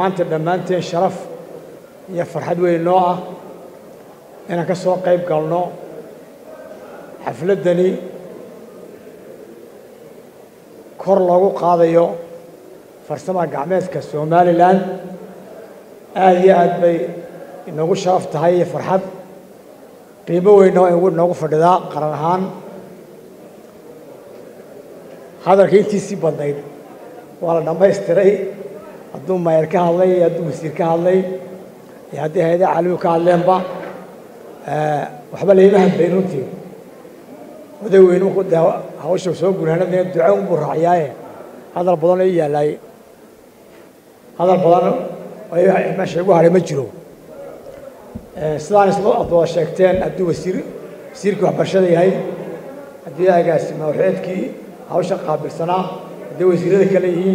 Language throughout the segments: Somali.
maanta dhammaanteen sharaf iyo farxad weyn noo ah inaan ka soo qayb galno xafladdani kor loogu qaadayo farsama gacmeedka somalilan aada iyo aad bay inoogu sharaf tahay iyo farxad qiimo weynna waa inoogu fadhidaa qaran ahaan hadalka intiisii badnayd waa la dhammaystiray hadduu maayar ka hadlay iyo hadduu wasiir ka hadlay iyo haddii hay-adaha caalamigu ka hadleenba waxba layma hadlayn runtii oday weyne markuu dee hawsha soo gunaanadina duco unbuu raaciyaaye hadal badan oo i yaalaay hadal badan meesha igu hadhay ma jiro sidaan isla ad wada sheegteen hadduu wasiir wasiirkii waxbarashada yahay haddii agaasima waxeedkii hawsha qaabilsanaa hadday wasiirada kale yihiin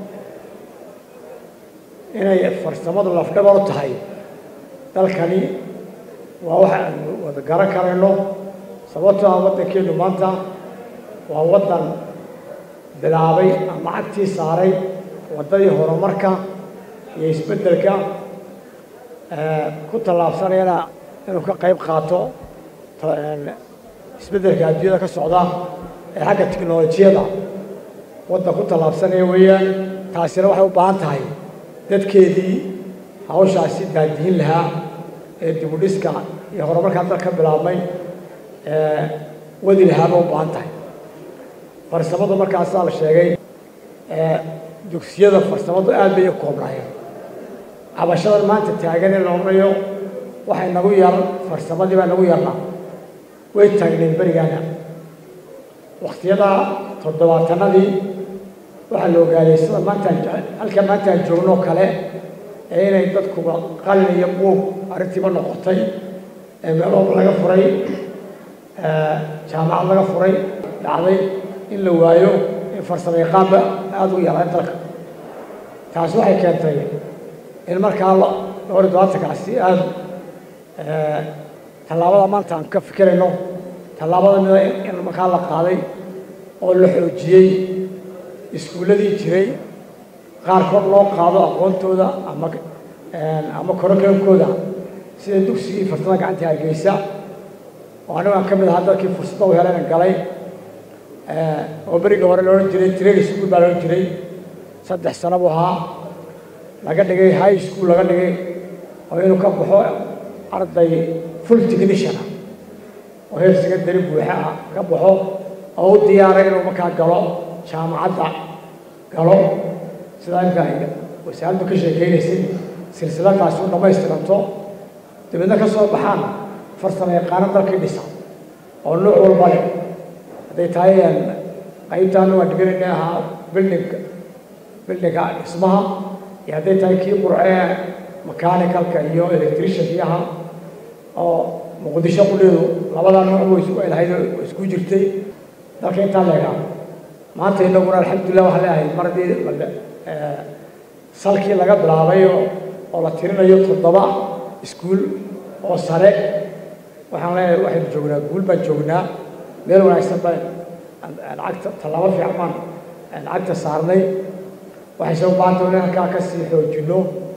inay farsamadu lafdhabar u tahay dalkani waa wax aanu wada garan karayno sababtoo ah waddankeennu maanta waa waddan bilaabay ama cagtii saaray waddadii horumarka iyo isbeddelka ku tallaabsanayana inuu ka qayb qaato isbeddelka adduunyada ka socda ee xagga tiknolojiyada waddan ku tallaabsanaya weeyaan taasina waxay u baahan tahay dadkeedii hawshaasi daadihin lahaa ee dibudhiska iyo horumarkaa dal ka bilaabmay wadi lahaaba u baahan tahay farsamadu markaasaa la sheegay dugsiyada farsamadu aad bay u koobnaayeen cabashadan maanta taagan in la odhanayo waxay nagu yar farsamadii baa nagu yarna way taagneen berigaana wakhtiyada toddobaatanadii waxaa la ogaaday sida maantaan halka maantaan joogno kale ee inay dadkuba qalin iyo buug arrintiiba noqotay ee meelooba laga furay jaamacad laga furay dhacday in la waayo in farsamo yaqaanba aada u yaraan dalka taasi waxay keentay in markaa dhowr iyo dobaatankaasi aada tallaabada maanta aan ka fikirayno tallaabada mida in markaa la qaaday oo la xoojiyey iskuulladii jiray qaarkood loo qaado aqoontooda ama ama korokankooda sida dugsigii farsamada gacanta hargeysa oo anigu aan ka mid ahaa dadkii fursadda u helayna galay oo beriga hore la odhan jiray training school baa la odhan jiray saddex sano buu ahaa laga dhigay high school laga dhigay oo inuu ka baxo arday full technician ah oo heer secondary buuxa ah ka baxo oo u diyaaray inuu markaa galo jaamacadda galo sidaa imka ay wasaaraddu ka sheekeynaysay silsiladaasi u dhammaystiranto dabeedna ka soo baxaan farsamo yaqaano dalkii dhisa oo nooc walba leh hadday tahay qaybtaana waa dhiganayna ahaa bildinga bildinga dhismaha iyo hadday tahay kii qurcee mechanicalka iyo electriciankii ahaa oo muqdisho qudheedu labadaa nooc way lahayd oo isku jirtay dalka intaa leegaa maanta inaguna alxamdulillah waxaa leeahay mar haddii salkii laga bilaabay oo la tirinayo toddoba iskuul oo sare waxaan leeyahay waxaynu joognaa guul baan joognaa meel wanaagsan baan lacagta tallaabo fiican baan lacagta saarnay waxayse u baahanta in halkaa ka sii xoojinno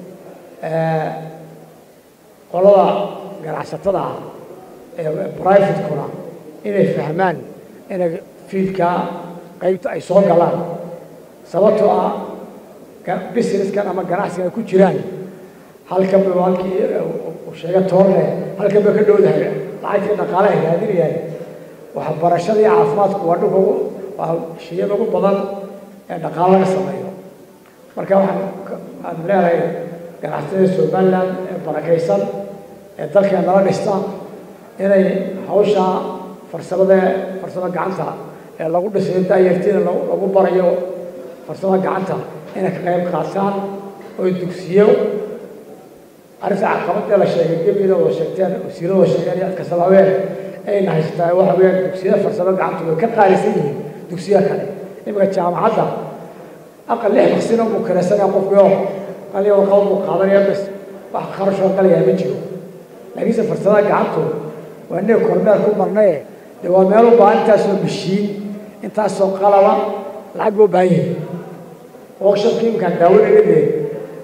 qolada ganacsatada ah ee privatekuna inay fahmaan inay fiidkaa qaybta ay soo galaan sababtoo ah businesskan ama ganacsigan ay ku jiraan halkan ba halkii uu sheega toorne halkan ba ka dhowdahay lacagtii dhaqaalaha raadinayaan waxbarashada iyo caafimaadku waa dhulka waa shiyada ugu badan ee dhaqaalo laga sameeyo marka waxaan aan leedahay ganacsatada somaliland ee barakaysan ee dalkeen nala dhista inay hawsha farsamada farsamo gacanta ee lagu dhisayo daayartiina lagu barayo farsamo gacanta inay ka qayb qaataan oo dugsiyo arrinta caqabadee la sheegay gebida oo sheegteen wasiirada oo sheegeen iyo kastaba haween ayna haysataa waxa weeyaan dugsiyada farsamo gacanta way ka qaalisan yihiin dugsiyaha kale iminka jaamacadda aqal lix baksina buu karaysanaya qofkii qaliya warqaba buu qaadanaya bas wax kharashoo galaya ma jiro laakiinse farsamada gacantu waa inay kormeer ku marnaye dee waa meel u baahan intaasoo mashiin intaasoo qalaba lacag buu baahan yahay workshopkii imkaan daawanayna dee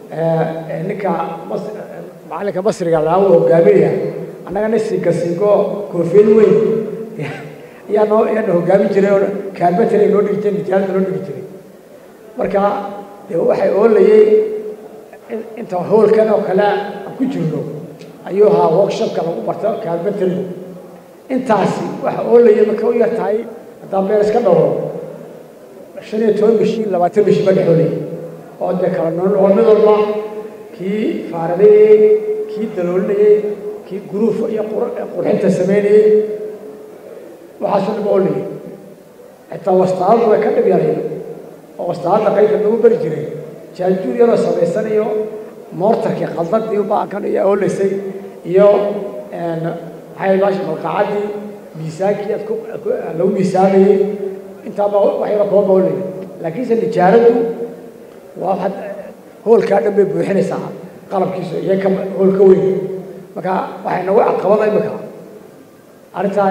ninka macalinka masriga laa uu hogaaminaya annagana siiga siigo koofiyad weyn ayaa noo ayaana hogaamin jiray oo kaarbatare noo dhigi jiray nijaalada noo dhigi jiray marka dee waxay oolayey inta howlkan oo kale aan ku jirno ayuu ahaa workshopka lagu barto kaarbatarigu intaasi waxa oolayay marka u yar tahay haddaan meel iska dhowro shan iyo toban bishiin labaatan bishii ma dhexoolay oo dee kala nool mid walba kii faaradayey kii daloolinayey kii guruuf iyo qurxinta samaynayey waxaasoo dhib oolayay xitaa wastaadadu way ka dhib yarayeen oo wastaadada qaybka lagu bari jiray jaajuur yaroo samaysanayo moortarkii qaldadii baakan iyo oolaysay iyo maxay baashi malqacadii miisaankii aad lagu miisaamayey intaaba waxyaba kaba boolayay laakiinse nijaaraddu waa waxaad hoolkaa dhan bay buuxinaysaa qalabkiisu iyo ka hoolka weyn marka waxay nagu caqabada imika arrintaa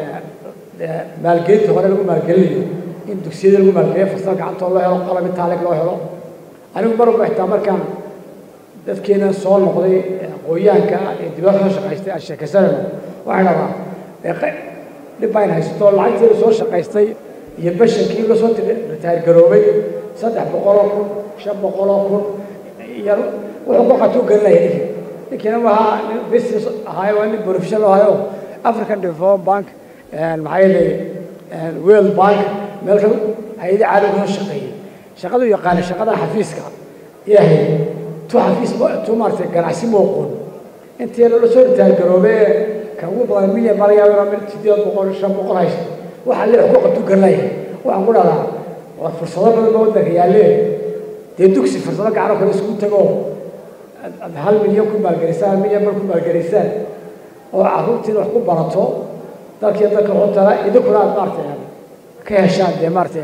maalgelinta hore lagu maalgelinayo in dugsiyada lagu maalgeliyo farsal gacantoo loo helo qalab intaaleg loo helo anigu mar walba xitaa markaan dadkeena soo noqday aqooyaanka ee dibadda soo shaqaystay aan sheekaysanayno waxaan dhadaa dhib bayn haysato lacagteeda soo shaqaystay iyo bashankii la soo ritaayir garoobay saddex boqoloo kun shan boqoloo kun iyo wuxuu ku qatuu gelinaya ninkii ninkiina wahaa nin business ahaayo waa nin professional ahaayo african development bank maxaa yeelay world bank meel ka hay-ada caalamiga soo shaqeeyey shaqadu yaqaana shaqada xafiiska yahay tu xafiis tu maaragtay ganacsi mooqoon intii la soo ritaayir garoobee ka ugu badan milyan baa laga yaabaa mid sideed boqol shan boqol haysto waxaa lee ku qatuu gelinaya waxaan ku dhahdaa waa fursado badan baa waddanka yaallee dee dugsi fursado gacano kale isugu tago aad hal milyan ku maalgelisaan hal milyan bar ku maalgelisaan oo carruurtiina wax ku barato dalkii dalka xuntana idinkuna aad maaragtay ka heshaan dee maaragtay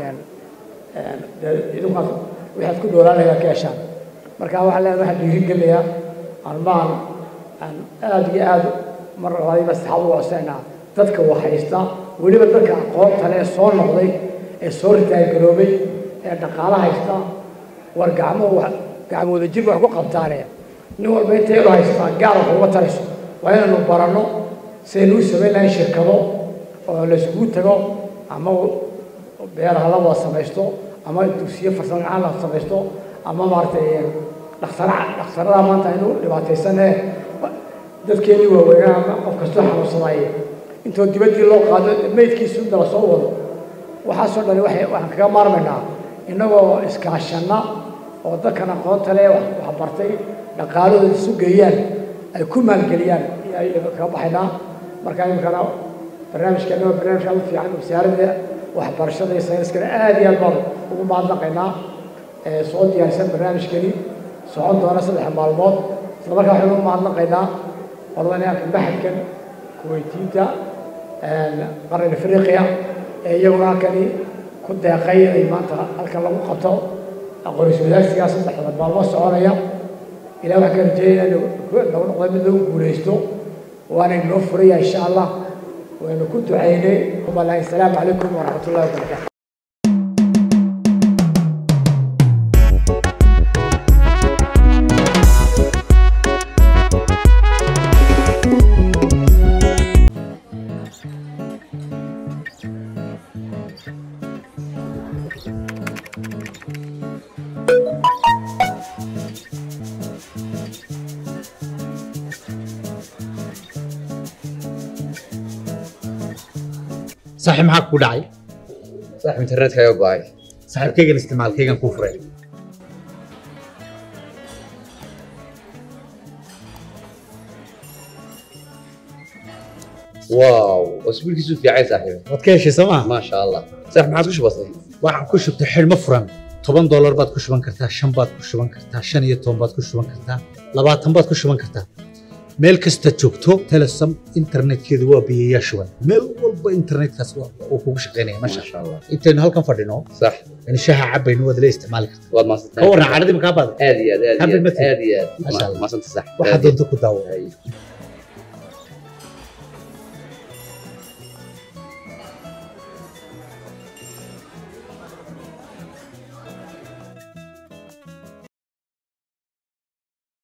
idinku waxaad ku dhoolaanayaan ka heshaan marka waxaa leedahay waxaan dhiirin gelinayaa almaan aan aad iyo aad mar labaadiiba saxaab ugu codsanayna dadka waxhaysta weliba dadka aqoonta leh ee soo noqday ee soo ritaayir garoobay ee dhaqaalo haysta war gacmuhu gacmooda jir wax ku qabtaane nin walba inta yadu haystaa gaal wax uga tarayso waa inaynu baranno sidaynu u samayn lahayn shirkado oo la isugu tago ama beeraha la wada samaysto ama dugsiyo farsamo gacan la samaysto ama maaragtay dhakhtara dhakhtarada maanta aynu dhibaataysanee dadkeenii waaweynaa ama qof kastoo xanuunsadaaye intoo dibaddii loo qaado meydkiisu inta la soo wado waxaasoo dhani waxay waxaan kaga maarmaynaa innagoo iskaashanna oo dadkan aqoonta leh wax bartay dhaqaalahooda isu geeyaan ay ku maalgeliyaan ayaynu kaga baxaynaa marka iminkana barnaamijkeena waa barnaamij aad u fiican wasaaradda waxbarashada iyo sayniskana aad iyo aad baan ugu mahadnaqaynaa soo diyaarsan barnaamijkani socon doona saddex maalmood isla markaa waxaynu ugu mahadnaqaynaa qoladaneanka maxadkan kuweytiinta qaran afriqiya ee iyaguna halkani ku deeqay inay maanta halkan lagu qabto aqoonsi wadaagsigaa saddexda maalmood soconaya ilaah waxaan ka rajeeya inaynu nagu noqdo mid lagu guulaysto waana inoo furaya insha allah waynu ku ducaynay umalahi asalaamu calaykum waraxmat ullahi wabarakatu saaxiib maxaa ku dhacay saaxib internetka ayaa go'ay saaxiibkaygan isticmaalkaygan kuu furay waaw wasbiilkiisu fiicay saaxiib waad ka heshay soo maa maasha allah saaxib maxaad ku shubatay waxaan ku shubtay xidhmo furan toban doolar baad ku shuban kartaa shan baad ku shuban kartaa shan iyo toban baad ku shuban kartaa labaatan baad ku shuban kartaa meel kasta joogto telesom internetkeedu waa biyayaa shuban meel walba internetkaas uu kugu shaqaynaya masha maasha allah intaynu halkan fadhino sax in shaha cabaynu waad la isticmaali kartaa waad ka maasantahay waran cadhadii makaa baada aad iyo aad aad iyo Happy aad birthday. aad iyo aad Maasha Allah. maasanta sax waxaad doonto ku daawo Ay.